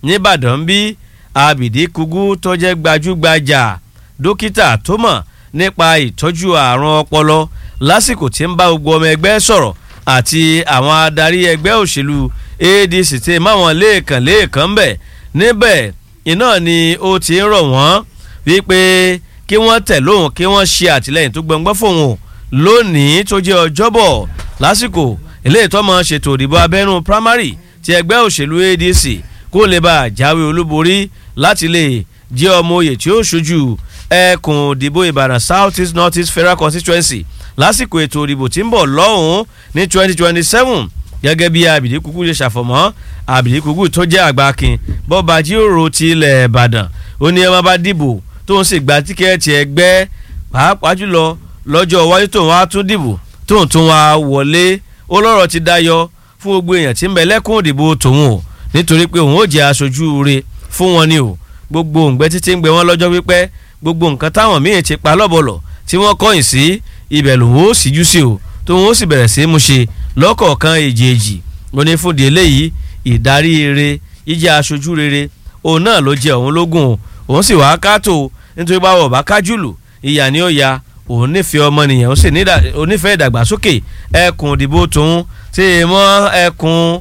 nìbàdàn bí abidi kugu tó jẹ́ gbajúgbajà dókítà tó mọ̀ nípa ìtọ́jú àrùn ọpọlọ lásìkò tí ń bá gbogbo ọmọ ẹgbẹ́ sọ̀rọ̀ àti àwọn adarí ẹgbẹ́ òṣèlú adc tí máwọn lẹ́ẹ̀kan lẹ́ẹ̀kan bẹ̀ níbẹ̀ iná ni ó ti ń rọ̀ wọ́n wípé kí wọ́n tẹ̀ lóhùn kí wọ́n ṣe àtìlẹ́yìn tó gbọ̀ngbọ́n fóun lónìí tó jẹ́ ọjọ́bọ̀ lásìkò eléyìí tó máa ṣètò ìdìbò abẹ́nú primary ti ẹgbẹ́ òṣèlú adc kó lè bá jáwé olúborí láti lè jẹ́ ọmọ oyè tí ó ṣojú ẹkùn ìdìbò ìbàdàn south east north east federal constituency lásìkò ètò ìdìbò tí ń bọ̀ lọ́hùn-ún ní twenty twenty seven gẹ́gẹ́ bí abidi kuku ṣe ṣàfọ̀mọ́ abidi kuku tó jẹ́ àgbàkin bọ́ba jíròrò ti ilẹ̀ ìbàdàn ó ní ẹ má bá dìbò tó ń sì gba tíkẹ́ẹ̀tì ẹgbẹ́ pàápàá jùlọ lọ́jọ́ iwájú tóun wá tún dìbò tóun tún wá wọlé ó lọ́rọ̀ ti dayọ fún gbogbo èèyàn tí ń bẹ lẹ́kùn òdìbò tòun o nítorí pé òun ó jẹ́ aṣojú re fún wọn ni o gbogbo òǹgbẹ títí ń gbẹ wọn lọ́jọ́ pípẹ́ gbogbo nǹkan táwọn míì ti pa lọ́bọ̀lọ̀ tí wọ́n kọ́yìn sí ibẹ̀ lòun ó síjú sí o tóun ó sì bẹ̀rẹ̀ sí í mú ṣe lọ́kọ̀ọ̀kan èjèèjì ó ní fúndì eléyìí ìdarí rere jíjẹ́ aṣojú rere òun náà ló jẹ òun lógún o òun sì wàá kátó nítorí báwọ̀ bá kájúlù ìyà ni ó ya òun nífẹ̀ẹ́ ọmọnìyàn ó sì onífẹ̀ẹ́ ìdàgbàsókè ẹkùn ìdìbò tòun tí ì mọ́ ẹkùn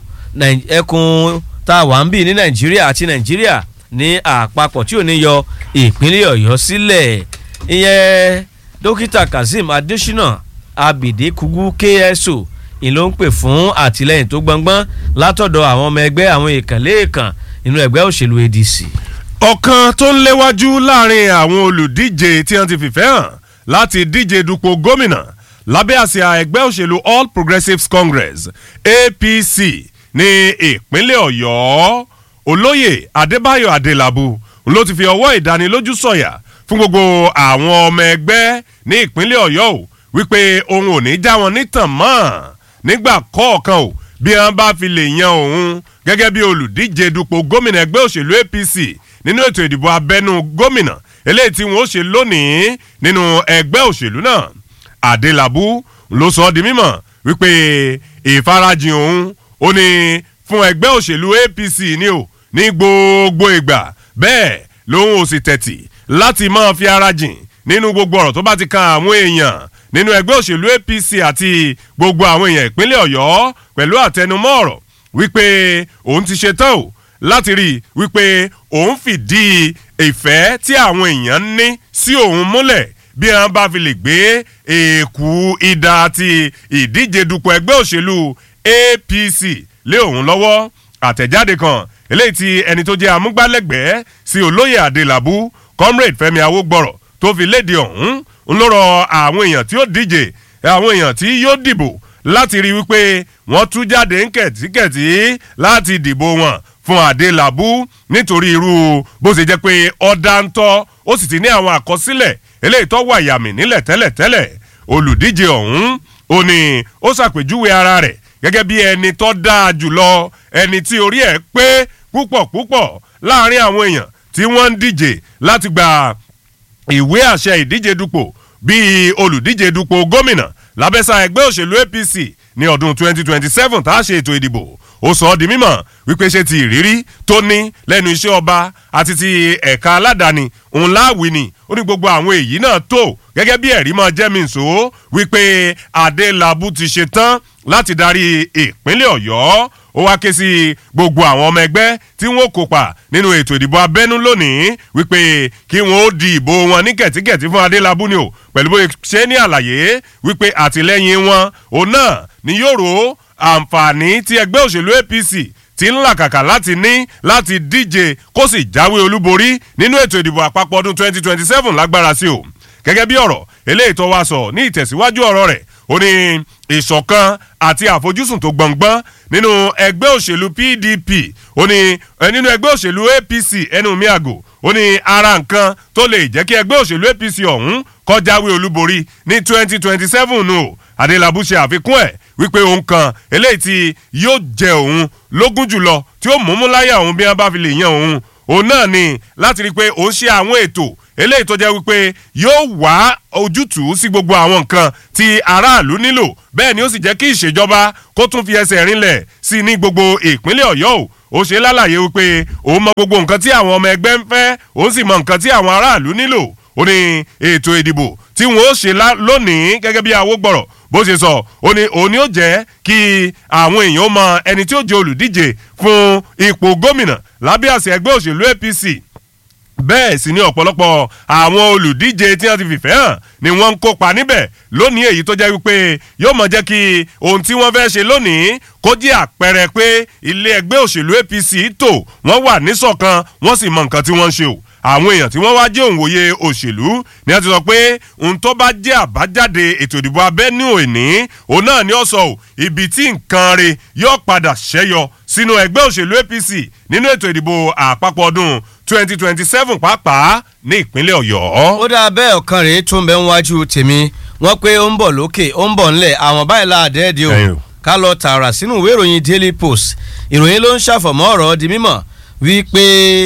ẹkùn tá a wà ń bì ní nàìjíríà àti nàìjíríà ní àpapọ̀ tí ò ní yọ ìpínlẹ̀ ọ̀yọ́ sílẹ̀ ìyẹn dókítà kazeem adésínà abidi kugu kso ìlú ń pè fún àtìlẹyìn tó gbọngbọn látọ̀dọ̀ àwọn ọmọ ẹgbẹ́ àwọn èèkànlẹ́ẹ̀kan inú ẹgbẹ́ òṣèlú adc. ọ̀kan tó ń léwájú láàrin àwọn olùdíje tí wọ́n ti fìfẹ́ hàn láti díje dupò gómìnà lábẹ́ àsíá ẹgbẹ́ òṣèlú all progressives congress apc ní ìpínlẹ̀ ọ̀yọ́ olóyè adébáyọ̀ adélábù ló ti fi ọwọ́ ìdánilójú sọ̀yà fún gbogbo àwọn ọmọ ẹgbẹ́ ní ìpínlẹ̀ ọ̀yọ́ o wípé òun ò ní já wọn nítàn mọ́ nígbà kọ̀ọ̀kan o bí wọn bá fi lè yan òun gẹ́gẹ́ bí olùdíje dupò gómìnà ẹgbẹ́ òṣèlú apc nínú ètò ìdìbò abẹ́nú gómìnà eléyìí tí wọn ó ṣe lónìí nínú ẹgbẹ́ òṣèlú náà adélábù ló sọ ọ́ di mímọ̀ wípé ìfarajìn òun ó ní fún ẹgbẹ́ òṣèlú apc ni o ní gbogbo ìgbà bẹ́ẹ̀ lòun ò sì tẹ̀tì láti máa fi ara jìn nínú gbogbo ọ̀rọ̀ tó bá ti kan àwọn èèyàn nínú ẹgbẹ́ òṣèlú apc àti gbogbo àwọn èèyàn ìpínlẹ̀ ọ̀yọ́ pẹ̀lú àtẹnumọ́ ọ̀rọ̀ wípé òun ti ṣe tán o láti rí i wípé òun fìdí ìfẹ́ tí àwọn èèyàn ní sí òun múlẹ̀ bí wọn bá fi lè gbé èèkù ìdá àti ìdíje dupò ẹgbẹ́ òṣèlú apc lé òun lọ́wọ́ àtẹ̀jáde kan eléyìí tí ẹni tó jẹ́ amúgbálẹ́gbẹ̀ẹ́ sí olóyè adélábù comrade fẹ́mi awógbọ̀rọ̀ tó fi léde ọ̀hún ń lọ́rọ̀ àwọn èèyàn tí ó díje àwọn èèyàn tí yóò dìbò láti rí wípé wọ́n tú jáde ń kẹ̀tíkẹ̀tí láti dìbò wọn fún adélábù nítorí irú bó ṣe jẹ́ pé ọ̀dà ń tọ́ ó sì ti ní àwọn àkọsílẹ̀ eléyìí tó wà yàmì nílẹ̀ tẹ́lẹ̀tẹ́lẹ̀ olùdíje ọ̀hún ó ní ó ṣàpèjúwe ara rẹ̀ gẹ́gẹ́ bí ẹni tó dáa jùlọ ẹni tí orí ẹ̀ pé púpọ̀ púpọ̀ láàrin àwọn èèyàn tí wọ́n ń díje láti gba ìwé àṣẹ ìdíje dupò bíi olùdíje dupò gómìnà lábẹ́sà ẹgbẹ́ òṣèlú apc ní ọdún 2027 tá a ṣe ètò ìdìbò ó sọ ọ́ di mímọ̀ wípé ṣe ti ìrírí tó ní lẹ́nu iṣẹ́ ọba àti ti ẹ̀ka aládàáni òun láàwí ni ó ní gbogbo àwọn èyí náà tó gẹ́gẹ́ bí ẹ̀rí máa jẹ́ mi nsò wípé adélábù ti ṣe tán láti darí ìpínlẹ̀ ọ̀yọ́ ó wá ké sí gbogbo àwọn ọmọ ẹgbẹ́ tí wọ́n kópa nínú ètò ìdìbò abẹ́nú lónìí wípé kí wọ́n ó di ìbò wọn ní kẹ̀tíkẹ̀tí fún adélábù ni o pẹ̀lú bó ṣe ní àlàyé wípé àtìlẹ́yìn wọn òun náà ni yóò ro àǹfààní tí ẹgbẹ́ òṣèlú apc ti ń làkàkà láti ní láti díje kó sì jáwé olúborí nínú ètò ìdìbò àpapọ̀ ọdún 2027 lágbára sí o gẹ́gẹ́ bí ọ̀rọ̀ eléyìí tó wá sọ ní ìtẹ̀síwájú ọ̀rọ̀ rẹ̀ ó ní ìṣọ̀kan àti àfojúsùn tó gbọ̀ngbọ́n nínú ẹgbẹ́ òṣèlú pdp ó ní nínú ẹgbẹ́ òṣèlú apc ẹnu mi àgò ó ní ara nǹkan tó lè jẹ́ kí ẹgbẹ́ òṣèlú apc ọ̀hún kọjáwé olúborí ní 2027 nù adélábù ṣe àfikún ẹ̀ wípé òun kan eléyìí tí yóò jẹ òun lógún jùlọ tí ó mú mú láyà òun bí wọn bá fi lè yan òun òun náà ni láti rí i pé òun ṣe àwọn ètò eléyìí tó jẹ́ wípé yóò wá ojútùú sí gbogbo àwọn nǹkan tí aráàlú nílò bẹ́ẹ̀ ni ó sì jẹ́ kí ìṣèjọba kó tún fi ẹsẹ̀ rinlẹ̀ sí i ní gbogbo ìpínlẹ̀ ọ̀yọ́ o ó ṣe lálàyé wípé òun mọ gbogbo nǹkan tí àwọn ọmọ ẹgbẹ́ ń fẹ́ òun sì mọ nǹkan tí àwọn aráàlú nílò ó ní ètò ìdìbò tí wọn ó ṣe lónìí gẹ́gẹ́ bí awógbọ̀rọ̀ bó ṣe sọ ó ní òun ni ó jẹ́ kí àwọn èèyàn mọ ẹni tí ó jẹ́ olùdíje fún ipò gómìnà lábẹ́ àṣẹ ẹgbẹ́ òṣèlú apc bẹ́ẹ̀ sì ni ọ̀pọ̀lọpọ̀ àwọn olùdíje tí wọ́n ti fìfẹ́ hàn ni wọ́n ń kópa níbẹ̀ lónìí èyí tó jẹ́ wípé yóò mọ̀ jẹ́ kí ohun tí wọ́n fẹ́ ṣe lónìí kó jẹ́ àpẹẹrẹ pé ilé ẹgbẹ́ òṣèlú apc tò wọ́n wà níṣọ̀kan wọ́n sì mọ nǹkan tí wọ́n ń ṣe o àwọn èèyàn tí wọ́n wá jẹ́ òǹwòye òṣèlú ni wọ́n ti sọ pé ohun tó bá jẹ́ àbájáde ètò ìdìbò abẹ́nú òní òun náà ni ó sọ ò ibi tí nǹkan re yóò padà ṣẹ́yọ sínú ẹgbẹ́ òṣèlú apc nínú ètò ìdìbò àpapọ̀ ọdún twenty twenty seven pàápàá ní ìpínlẹ̀ ọ̀yọ́. ó dáa bẹ́ẹ̀ ọ̀kan rèé tó ń bẹ níwájú tèmi wọ́n pé ó ń bọ̀ lókè ó ń bọ̀ ńlẹ̀ àwọn báyìí láàdẹ́ẹ̀dẹ́ o ká lọ tààrà sínú ìwé ìròyìn daily post ìròyìn ló ń ṣàfọ̀mọ́ ọ̀rọ̀ di mímọ̀ wípé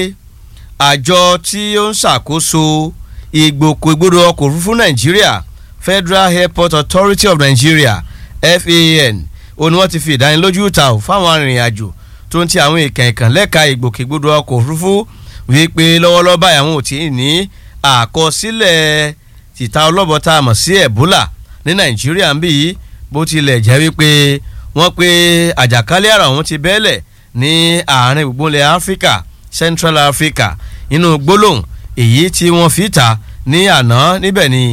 àjọ tí ó ń ṣàkóso ìgbòkègbodò ọkọ̀ òfurufú nàìjíríà federal airport authority of nigeria fan ó ní wọ́n ti fi ìdánilójú ta ò fáwọn arìnrìn-àjò tó ń ti àwọn ìkànkàn lẹ́ka ìgbòkègbodò ọkọ̀ òfurufú wípé lọ́wọ́lọ́wọ́ báyìí àwọn ò tí ì ní àkọsílẹ̀ tìta ọlọ́bọ tá a mọ̀ sí ebola ní nàìjíríà ń bì yìí bó tilẹ̀ jẹ́ wípé wọ́n pé àjàkálẹ̀ àrùn ọ̀hún ti bẹ́ẹ̀lẹ̀ ní àárín gbùngbùnlẹ̀ áfíríkà central africa nínú gbólóhùn èyí tí wọ́n fi ta ní àná níbẹ̀ ni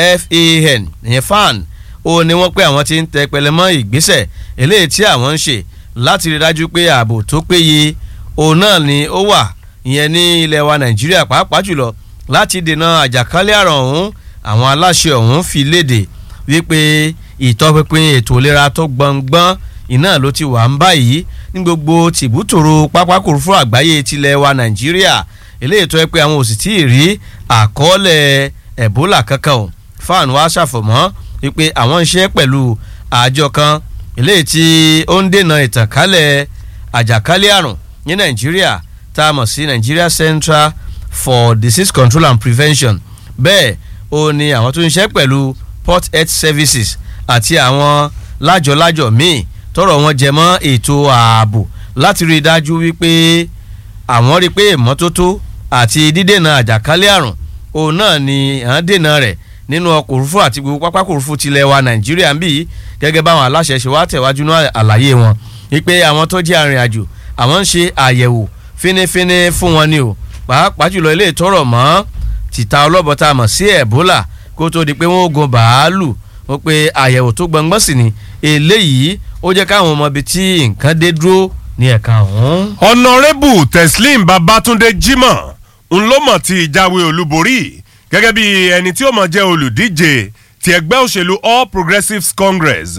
fan ìyẹn fan ó ní wọ́n pé àwọn ti ń tẹ pẹlẹmọ́ ìgbésẹ̀ eléyìí tí àwọn ń ṣe láti rí dájú pé ààbò tó péye òun náà ni ó wà ìyẹn ní ilẹ̀ wa nàìjíríà pàápàá jùlọ láti dènà àjàkálẹ̀ àrùn ọ̀hún àwọn aláṣẹ ọ̀hún fi léde wípé ìtọ́pinpin ètò ìlera tó gbọ̀ngbọ́n iná ló ti wà ń báyìí ní gbogbo tìbútòrò pápákòròfò àgbáyé tilẹ̀ wa nàìjíríà eléyìí tó yẹ pé àwọn ò sì tí ì rí àkọọ́lẹ̀ ebola kankan o fan wa ṣàfọ̀mọ́ wípé àwọn ń ṣe pẹ̀lú àjọ kan eléyìí tí ó ń dènà ìtànkálẹ̀ àjàkálẹ̀ àrùn ní nàìjíríà tá a mọ̀ sí nigeria central for disease control and prevention bẹ́ẹ̀ ó ní àwọn tó ń ṣe pẹ̀lú port health services àti àwọn lájọ̀lájọ̀ míì tọrọ wọn jẹ mọ́ ètò ààbò láti rí i dájú wípé àwọn rí i pé ìmọ́tótó àti dídènà àjàkálẹ̀ àrùn òun náà ni à ń dènà rẹ̀ nínú ọkọ̀ òfurufú àti gbogbo pápákọ̀ òfurufú tilẹ̀ wa nàìjíríà ń bì í gẹ́gẹ́ báwọn aláṣẹ ṣe wá tẹ̀wájú ní àlàyé wọn wípé àwọn tó jẹ́ arìnrìnàjò àwọn ń ṣe àyẹ̀wò fínífíní fún wọn ni o pàápàá jùlọ ilé ìtọ́rọ̀ mọ́ tìta ọlọ́bọ tá a mọ̀ sí ebola kó tó di pé wọ́n ó gun bàálù wọ́n pe àyẹ̀wò tó gbọ̀ngbọ́n sí ni eléyìí ó jẹ́ káwọn ọmọ ibi tí nǹkan dé dúró ní ẹ̀ka ọ̀hún. ọ̀nàrẹ́bù teslim babatunde jimoh ń ló mọ̀ tí ìjáwé olúborí gẹ́gẹ́ bí ẹni tí ó mọ̀ jẹ́ olùdíje ti ẹgbẹ́ òṣèlú all progressives congress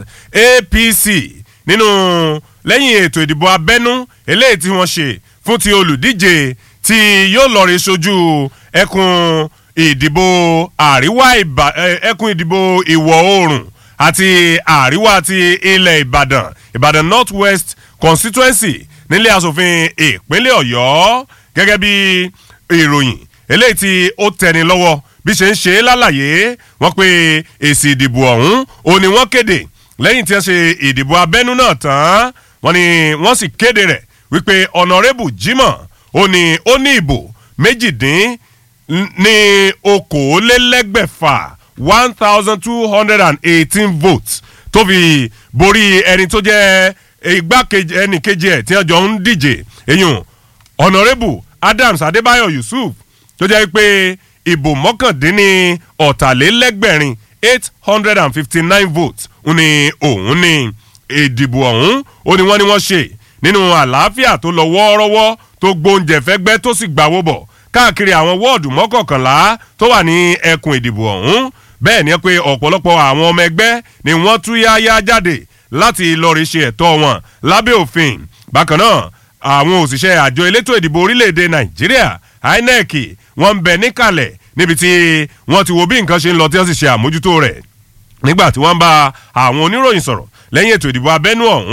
apc nínú lẹ́yìn ètò ìdìbò abẹ́nú eléyìí tí wọ́n ṣe fún ti olùdíje tí yóò lọ rí sojú ẹkùn ìdìbò àríwá ẹkùn ìdìbò ìwọ̀ oòrùn àti àríwá ti ilẹ̀ ìbàdàn ìbàdàn north west constituency nílé asòfin ìpínlẹ̀ ọ̀yọ́ gẹ́gẹ́ bí ìròyìn eléyìí tí ó tẹni lọ́wọ́ bí ṣe ń ṣe é lálàyé wọ́n pe èsì ìdìbò ọ̀hún ó ní wọ́n kéde lẹ́yìn tí wọ́n ṣe ìdìbò abẹ́nú náà tán wọ́n ní wọ́n sì kéde rẹ̀ wípé ọ̀nàrẹ́bù jimoh ó ní ó ní ìbò méjìdín ní okòólélẹ́gbẹ̀fà one thousand two hundred and eighteen votes tó fi borí ẹni tó jẹ́ igbákejì ẹnì kejì ẹ̀ tí wọ́n jọ ń díje eyín ọ̀nàrẹ́bù adams adébáyọ̀ yusuf tó jẹ́ pé ìbò mọ́kàndínní ọ̀tàlélẹ́gbẹ̀rin eight hundred and fifty nine votes ní òun ní ìdìbò ọ̀hún ó ní wọ́n ní wọ́n ṣe nínú àlàáfíà tó lọ wọ́ọ́rọ́wọ́ tó gbóúnjẹ fẹ́gbẹ́ tó sì gbàwó bọ̀ káàkiri àwọn wọ́ọ̀dù mọ́kànkànlá tó wà ní ẹkùn ìdìbò ọ̀hún bẹ́ẹ̀ ni pé ọ̀pọ̀lọpọ̀ àwọn ọmọ ẹgbẹ́ ni wọ́n tú yáyá jáde láti lọ́ọ̀rì ṣe ẹ̀tọ́ wọn lábẹ́ òfin bákan náà àwọn òṣìṣẹ́ àjọ elétò ìdìbò orílẹ̀-èdè nàìjíríà inec wọ́n ń bẹ níkàlẹ̀ níbi tí wọ́n ti wo bí nǹkan ṣe ń lọ tí wọ́n sì ṣe àmójútó rẹ̀ nígbà tí wọ́n bá àwọn oníròyìn sọ̀rọ̀ lẹ́yìn ètò ìdìbò abẹ́nú ọ̀hún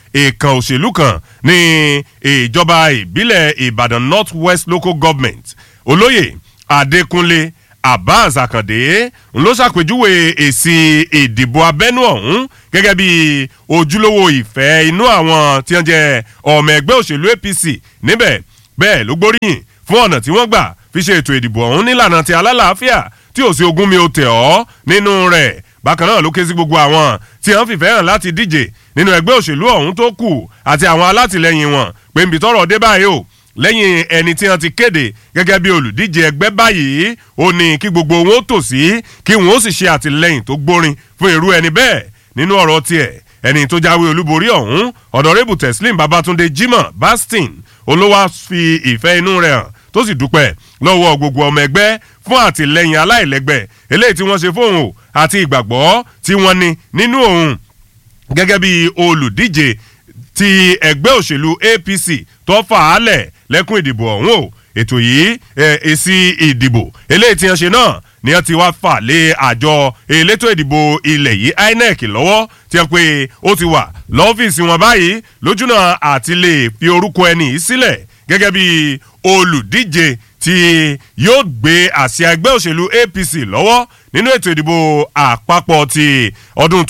èèkàn òṣèlú kan ní ìjọba ìbílẹ̀ ìbàdàn north west local government olóyè adékúnlé abbas akande ń ló ṣàpèjúwe èsì ìdìbò abẹ́nú ọ̀hún gẹ́gẹ́ bí ojúlówó ìfẹ́ inú àwọn tí wọ́n jẹ́ ọmọ ẹgbẹ́ òṣèlú apc níbẹ̀ bẹ́ẹ̀ ló gbóríyìn fún ọ̀nà tí wọ́n gbà fi ṣe ètò ìdìbò ọ̀hún nílànà ti alálàáfíà tí ò sí ogún mi ò tẹ̀ ọ́ nínú rẹ̀ bákan náà ló ké sí gbogbo àwọn tí wọ́n fìfẹ́ hàn láti díje nínú ẹgbẹ́ òṣèlú ọ̀hún tó kù àti àwọn alátìlẹyìn wọn pé nbí tọrọ dé báyìí o lẹ́yìn ẹni tí wọ́n ti kéde gẹ́gẹ́ bí olùdíje ẹgbẹ́ báyìí ó ní kí gbogbo wọn ó tò sí kí wọn ó sì ṣe àtìlẹyìn tó gbórin fún irú ẹni bẹ́ẹ̀ nínú ọ̀rọ̀ tiẹ̀ ẹni tó jáwé olúborí ọ̀hún ọ̀dọ̀rẹ́bù teslim babatunde jimoh bastin olówó fi ìfẹ́ inú rẹ̀ hàn tó sì dúpẹ́ lọ́wọ́ gbogbo ọmọ ẹgbẹ́ fún àtìlẹyìn aláìlẹ́gbẹ́ eléyìí tí wọ́n ṣe fóun o àti ìgbàgbọ́ tí wọ́n ní nínú òun gẹ́gẹ́ bí olùdíje ti ẹgbẹ́ òṣèlú apc tó fà á lẹ̀ lẹ́kùn ìdìbò ọ̀hún o ètò yìí èsì ìdìbò eléyìí tí wọ́n ṣe náà ni wọ́n ti wá fà lé àjọ elétò ìdìbò ilẹ̀ yìí inec lọ́wọ́ tí wọ́n pe ó ti wà lọ́fíìsì wọn báyìí lójúnà àti lè fi orúkọ ẹni yìí sílẹ̀ gẹ́gẹ́ bí olùdíje tí yóò gbé àsíá ẹgbẹ́ òṣèlú apc lọ́wọ́ nínú ètò ìdìbò àpapọ̀ ti ọdún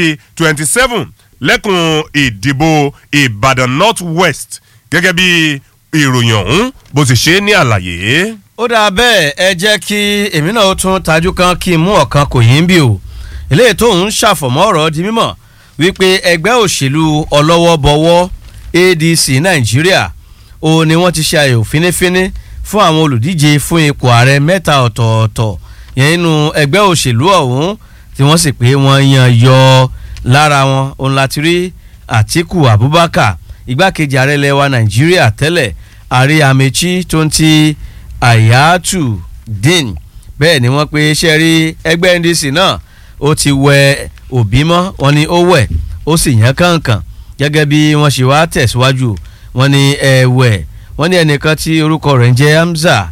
2027 lẹ́kùn ìdìbò ìbàdàn north west gẹ́gẹ́ bí ìròyìn ọ̀hún bó ti ṣe ní àlàyé. ó dáa bẹ́ẹ̀ ẹ jẹ́ kí èmi náà tún tajú kan kí n mú ọ̀kan kò yín bí o eléyìí tó ń ṣàfọ̀mọ́ ọ̀rọ̀ di mímọ̀ wípé ẹgbẹ́ òṣèlú ọlọ́wọ́bọwọ́ adc nàìjíríà ó ní wọ́n ti ṣe àyẹ̀wò fínífíní fún àwọn olùdíje fún ipò ààrẹ mẹ́ta ọ̀tọ̀ọ̀tọ̀ yẹn nínú ẹgbẹ́ òṣèlú ọ̀hún tí wọ́n sì pé wọ́n yan yọ lára wọn òun láti rí àtiku abubakar igbákejì ààrẹ ilẹ̀ wa nàìjíríà tẹ́lẹ̀ ààrẹ amechi tó ń ti ayatu din bẹ́ẹ̀ ni wọ́n pe ṣe rí ẹgbẹ́ ndc náà ó ti wẹ òbí mọ́ wọn ni ó wẹ̀ ó sì yàn kànkàn gẹ́gẹ́ bí wọ́n ṣe wá tẹ̀síwájú wọn ni ẹ̀wẹ̀ wọ́n ní ẹnìkan tí orúkọ rẹ̀ ń jẹ́ hamza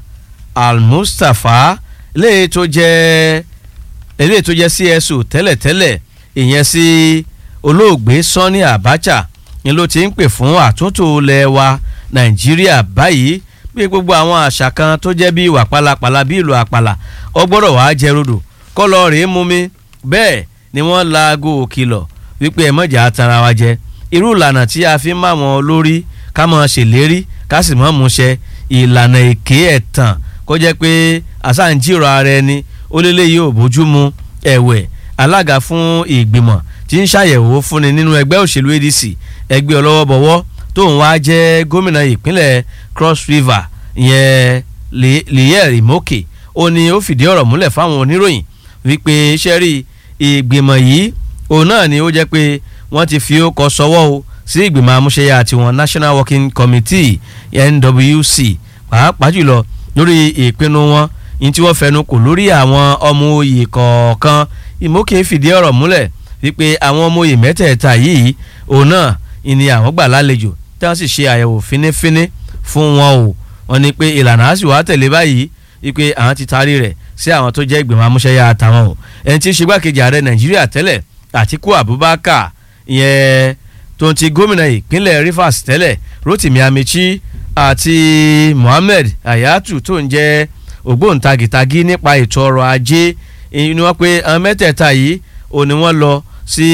al-mustapha eléyìí tó jẹ́ eléyìí tó jẹ́ cso tẹ́lẹ̀tẹ́lẹ̀ ìyẹn sí olóògbé sanni abacha ni ló ti ń pè fún àtúntò ilẹ̀ wa nàìjíríà báyìí bí gbogbo àwọn àṣà kan tó jẹ́ bí ìwà pálapàla bí ìlú àpàlà ọ gbọ́dọ̀ wàá jẹ rodò kọ́lọ́ rèé mú mi bẹ́ẹ̀ ni wọ́n laago òkìlọ̀ wípé ẹ mọ̀jà tara wa jẹ irú ìlànà tí a fi ń máa wọn lórí ká mọ̀ ṣèlérí ká sì mọ̀ múṣẹ ìlànà èké ẹ̀tàn kó jẹ́ pé àsáǹjìrò ara ẹni ó lélẹ́yìí ò bójú mu ẹ̀wẹ̀ alága fún ìgbìmọ̀ tí ń ṣàyẹ̀wò fúnni nínú ẹgbẹ́ òṣèlú adc ẹgbẹ́ ọlọ́wọ́bọwọ́ tóun wá jẹ́ gómìnà ìpínlẹ̀ cross river ìyẹn liyel imoke ó ní ó fìdí ọ̀rọ̀ múlẹ̀ fáwọn oníròyìn wípé sẹ́rí ìgbìmọ̀ yìí òun náà ni ó jẹ́ pé wọ́n ti fi ó kọ sọ́wọ́ o sí ìgbìmọ̀ amúṣẹ́yà tiwọn national working committee nwc pàápàá jùlọ lórí ìpinnu wọn ní tí wọ́n fẹnu kò lórí àwọn ọmọ oyè kọ̀ọ̀kan imoke fìdí ọ̀rọ̀ múlẹ̀ wípé àwọn ọmọ oyè mẹ́tẹ̀ẹ̀ta yìí òun náà ni àwọn gbà lálejò tí wọ́n sì ṣe àyẹ̀wò fínífíní fún wọn o wọ́n ní pé ìlànà á sì wá tẹ̀lé báyìí wípé àwọn ti taari rẹ̀ sí àwọn tó jẹ́ ìgbìmọ̀ amúṣẹ́yà àtàwọn o ẹni tí ń ṣe gbàkejì ààrẹ nàìjíríà tẹ́lẹ̀ àtiku abubakar ìyẹn tó ń ti gómìnà ìpínlẹ̀ rivers tẹ́lẹ̀ rotimi amechi àti mohammed ayatu tó ń jẹ́ ògbóǹtagìtagì nípa ètò ọrọ̀ ajé ni wọ́n pe àwọn mẹ́tẹ̀ẹ̀ta yìí ò ní wọ́n lọ sí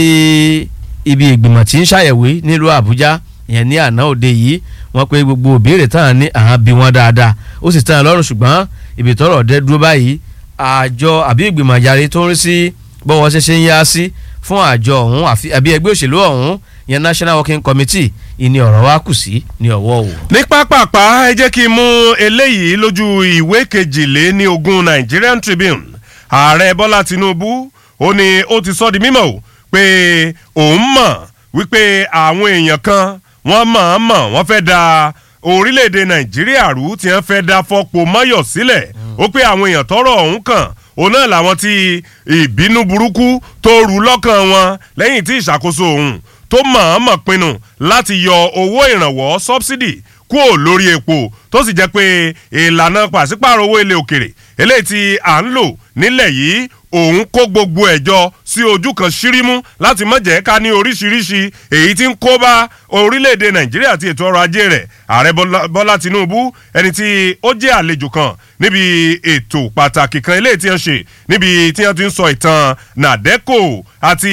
ibi ìgbìmọ̀ tí ń ṣàyẹ̀wò nílùú àbújá ìyẹn ní àná òde yìí wọ́n pe gbogbo ìbéèrè táwọn ní àwọn bí wọ́n dáadáa ó sì tàn lọ́rùn ṣùgbọ́n ibi tọ́rọ̀ dé dúró báyìí àjọ àbí ìgbìmọ̀ àjàre tó ń rí sí bọ́wọ́ ṣẹṣẹ ń yá sí fún àjọ ọ̀hún àbí ẹgbẹ́ òṣèlú ọ̀hún ìyẹn national working committee ìní ọ̀rọ̀ wa kù sí ní ọ̀wọ́ o. ní pápápá ẹ jẹ́ kí n mú eléyìí lójú ìwé kejìlé ní ogún nigerian tribune ààrẹ bọ́lá tinubu ó ní ó ti sọ di mímọ̀ o pé òun mọ̀ wípé àwọn èèyàn kan wọ́n mọ̀-ọ́n-mọ̀ wọ́n fẹ́ da orílẹ̀-èdè nàìjíríà rú tí wọ́n fẹ́ da fọ́pọ̀ mọ́yọ̀ sílẹ̀ ó pé àwọn èèyàn tọrọ ọ̀hún kàn òun náà làwọn tí ìbínú burúkú tó rú lọ́kàn wọn lẹ́yìn tí ìṣàkóso òun tó mọ̀-ọ́n-mọ̀ pinnu láti yọ owó ìrànwọ́ sọ́bsidì kúò lórí epo tó sì jẹ́ pé ìlànà pàṣípààrọ̀ owó ilé òkèrè eléyìí tí à ń lò nílẹ̀ yìí òun kó gbogbo ẹ̀ jọ sí ojú kan ṣírímú láti má jẹ́ ká ní oríṣiríṣi èyí tí ń kó bá orílẹ̀-èdè nàìjíríà àti ètò ọrọ̀ ajé rẹ̀ ààrẹ bọ́lá tinubu ẹni tí ó jẹ́ àlejò kan níbi ètò pàtàkì kan eléyìí tí wọ́n ṣe níbi tí wọ́n ti ń sọ ìtàn nàdẹ́kò àti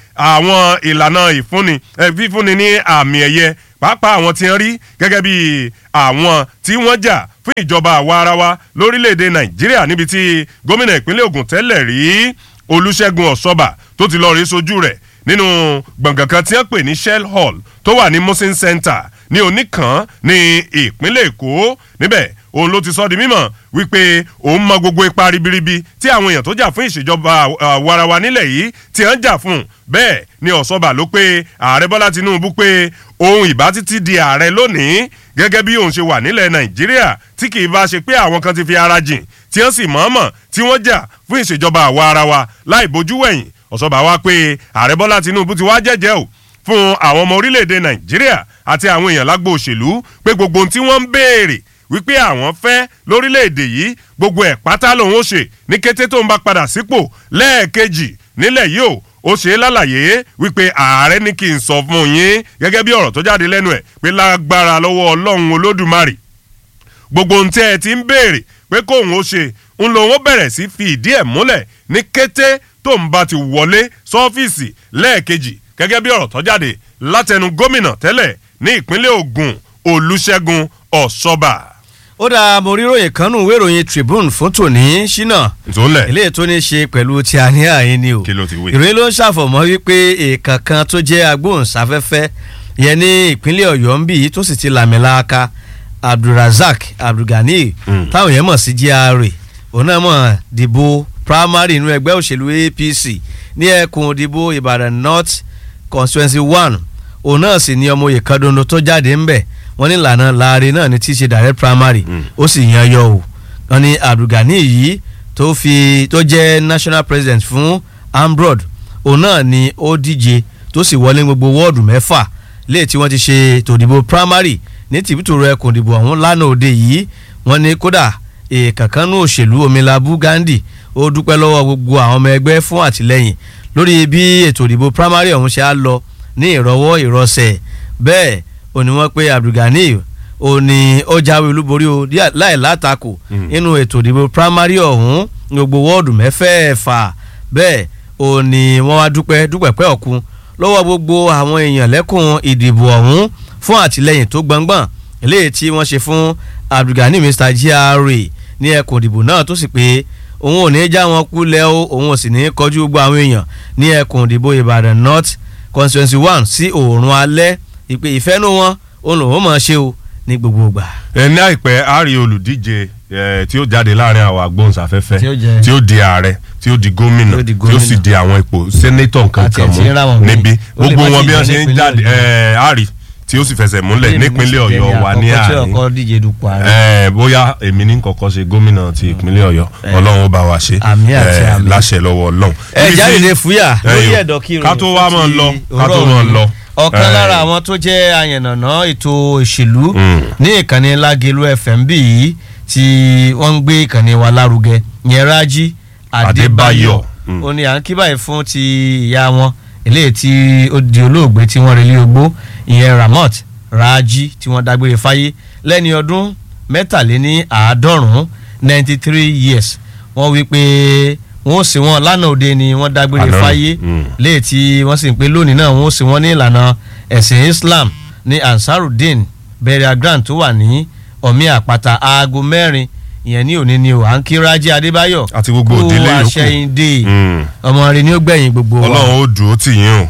àwọn ìlànà ìfúnni fífúnni ní àmì ẹ̀yẹ pàápàá àwọn tí wọ́n rí gẹ́gẹ́ bí àwọn tí wọ́n jà fún ìjọba àwa ara wa lórílẹ̀‐èdè nàìjíríà níbi tí gómìnà ìpínlẹ̀ ogun tẹ́lẹ̀ rí olùṣègùn ọ̀ṣọ́bà tó ti lọ́ọ́ rí sojú rẹ̀ nínú gbọ̀ngàn kan tí wọ́n pè ní shell hall tó wà ní musin center ní oníkan ní ìpínlẹ̀ èkó níbẹ̀ òun ló ti sọ di mímọ̀ wípé òun mọ gbogbo ipa ribiribi tí àwọn èèyàn tó jà fún ìṣèjọba àwarawa nílẹ̀ yìí tí wọ́n jà fún bẹ́ẹ̀ ni ọ̀ṣọ́bà ló pé ààrẹ bọ́lá tinubu pé òun ìbá títí di ààrẹ lónìí gẹ́gẹ́ bí òun ṣe wà nílẹ̀ nàìjíríà tí kì í bá ṣe pé àwọn kan ti fi ara jìn tí wọ́n sì mọ̀ọ́mọ̀ tí wọ́n jà fún ìṣèjọba àwa ara wa láì bójú wẹ̀yìn ọ̀ṣọ́bà wá pé ààrẹ bọ́lá tinubu ti wá jẹ́jẹ́ o fún àwọn ọmọ orílẹ̀-èdè nàìjíríà àti àwọn èèyàn lágbo òṣèlú pé gbogbo ohun tí wọ́n ń béèrè wípé àwọn fẹ́ lórílẹ̀‐èdè yìí gbogbo ẹ̀ pátá lòun ó ṣe ní kété tó ń bá padà sípò lẹ́ẹ̀kejì nílẹ̀ yìí o ó ṣe é lálàyé wípé ààrẹ ní kí n sọ fún yín gẹ́gẹ́ bí ọ̀rọ̀ tó jáde lẹ́nu ẹ̀ pé lágbára lọ́wọ́ ọlọ́run olódùmarè gbogbo ohun tí ẹ ti ń béèrè pé kóun ó ṣe ń lòun ó bẹ̀rẹ̀ sí fi ìdí ẹ̀ múlẹ̀ ní kété tó ń bá ti wọlé sọ́fíìsì lẹ́ẹ̀kejì gẹ́gẹ́ bí ọ̀rọ̀ tó jáde látẹnu gómìnà tẹ́lẹ̀ ní ìpínlẹ̀ ogun olùṣègùn ọ̀ṣọ́bà ó dáa mo rí ròyìn kan nù ìwé ìròyìn tribune fún tòní ṣínà ìtòlẹ̀ eléyìí tó ní ṣe pẹ̀lú ti àníyàn yín ni o Kí ló ti wí? ìròyìn ló ń ṣàfọ̀mọ́ wípé èèkàn kan tó jẹ́ agbóhùnsáfẹ́fẹ́ yẹn ní ìpínlẹ̀ ọ̀yọ́ ń bì í tó sì ti làmìlaka abdulrasaq abdulgani Mm. táwọn yẹn mọ̀ sí gra òun náà mọ̀ dìbò primary inú ẹgbẹ́ òṣèlú apc ní ẹkùn ìdìbò ìbàdàn north constituency one òun náà sì ní ọmọ oyè kan dondo tó jáde ńbẹ̀ wọ́n ní ìlànà láàrin náà ní tí í ṣe direct primary Mm. ó sì yan yọ o wọ́n ní abdulgani yìí tó fi tó jẹ́ national president fún ambrod òun náà ni ó díje tó sì wọlé gbogbo wọ́ọ̀dù mẹ́fà léè tí wọ́n ti ṣe tòdìbò primary ní tìbítòrò ẹkùn ìdìbò ọ̀hún lánàá òde yìí wọ́n ní kódà èèkànkánú òṣèlú omilabu gandhi ó dúpẹ́ lọ́wọ́ gbogbo àwọn ọmọ ẹgbẹ́ fún àtìlẹ́yìn lórí bí ètò ìdìbò primary ọ̀hún ṣe á lọ ní ìrọwọ́ ìrọsẹ̀ bẹ́ẹ̀ ó ní wọ́n pé abdulgani ó ní ó jáwé olúborí o díẹ̀- láì látakò Mm. nínú ètò ìdìbò primary ọ̀hún ní gbogbo wọ́ọ̀dù mẹ́fẹ̀ẹ̀fà bẹ́ẹ̀ ó ní wọ́n wá dúpẹ́ dúpẹ́ pẹ́ ọ̀kun lọ́wọ́ gbogbo àwọn èèyàn lẹ́kùn ìdìbò ọ̀hún fún àtìlẹ́yìn tó gbọ̀ngbọ̀n eléyìí tí wọ́n ṣe fún abdulgani mr gra ní ẹkùn ìdìbò náà tó sì pé òun ò ní já wọn kulẹ̀ o òun ò sì ní kọjú gbogbo àwọn èèyàn ní ẹkùn ìdìbò ìbàdàn north constituency one sí òòrùn alẹ́ ìpè ìfẹ́nu wọn òun lòun mọ̀ ṣe o ní gbogbo ìgbà. ẹ ní àìpẹ́ a rí olùdíje eh, tí ó jáde láàrin àwọn agbóhùnsáfẹ́fẹ́ Tí ó jẹ- tí ó di ààrẹ tí ó di gómìnà Tí ó di tí ó sì gómìnà. di àwọn ipò sẹ́nétọ̀ nǹkan Àti kan ẹ̀ tí ń rà wọ́n mú míì. níbí Ó lè gbogbo má wọn ti bí wọ́n jẹ́ ṣe ń nípínlẹ̀ jáde Ọ̀yọ́. ẹ, a rí tí ó sì fẹsẹ̀ múlẹ̀ nípínlẹ̀ ọ̀yọ́ wa ní àkọ́kọ́ tí àárín ọkọ díje dupò ààrẹ. ẹ bóyá èmi ní kọ́kọ́ ṣe gómìnà ti ìpínlẹ̀ ọ̀yọ́ ọlọ́run ó bá wa ṣe Àmín àti eh, àmín. láṣẹ lọ́wọ́ ọlọ́run. ẹ Ibi tí- jáde fúyà lórí ẹ̀yìn, ẹ̀dọ̀ kí ká tó wá máa lọ ká tó máa lọ. ọ̀kan Eh, lára àwọn tó jẹ́ ayànnàná ètò òṣèlú Mm. ní ìkànnì lágẹ̀lú fm bí yìí tí wọ́n ń gbé ìkànnì wa lárugẹ yẹn rájí adébáyọ̀ Adébáyọ̀. Mm. ó ní à ń kí báyìí fún ti ìyá wọn eléyìí tí ó di olóògbé tí wọ́n relé ogbó ìyẹn ramot rájí tí wọ́n dágbére fáyé lẹ́ni ọdún mẹ́tàléní àádọ́rùn-ún ninety three years wọ́n wí pé wọ́n ó sì wọ́n lánàá òde ni wọ́n dágbére Àná. fáyé Mm. léè tí wọ́n sì ń pé lónìí náà wọ́n ó sì wọ́n ní ìlànà ẹ̀sìn islam ní ansarudeen burial ground tó wà ní ọ̀mí àpáta aago mẹ́rin ìyẹn ní òní ni o à ń kí rájí adébáyọ̀ Àti gbogbo kú òdílé yòókù. àṣẹyìndé Mm. ọmọ rẹ ni ó gbẹ̀yìn gbogbo wa ọlọ́run ó dùn ó tì yín o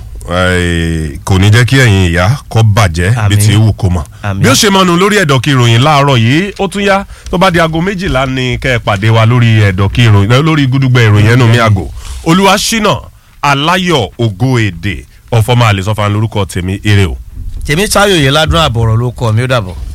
Eh, kò ní jẹ́ kí ẹ̀yin ìyá kọ́ bàjẹ́ bí Àmín. ti wù kó mọ̀ Àmín. bí ó ṣe mọnu lórí ẹ̀dọ̀ kí ìròyìn láàárọ̀ yìí ó tún yá tó bá di aago méjìlá ni kẹ́ ẹ pàdé wa lórí ẹ̀dọ̀ kí ìròyìn eh, lórí gúdúgbẹ̀ ìròyìn ẹnu mi àgò olúwa ṣínà aláyọ̀ ògo èdè ọ̀fọ̀mọ́ àlè sọ́fà lórúkọ tèmi eré o. tèmi táyò yìí ládùn àbọ̀rọ̀ ló kọ́ mi ó dàbọ̀.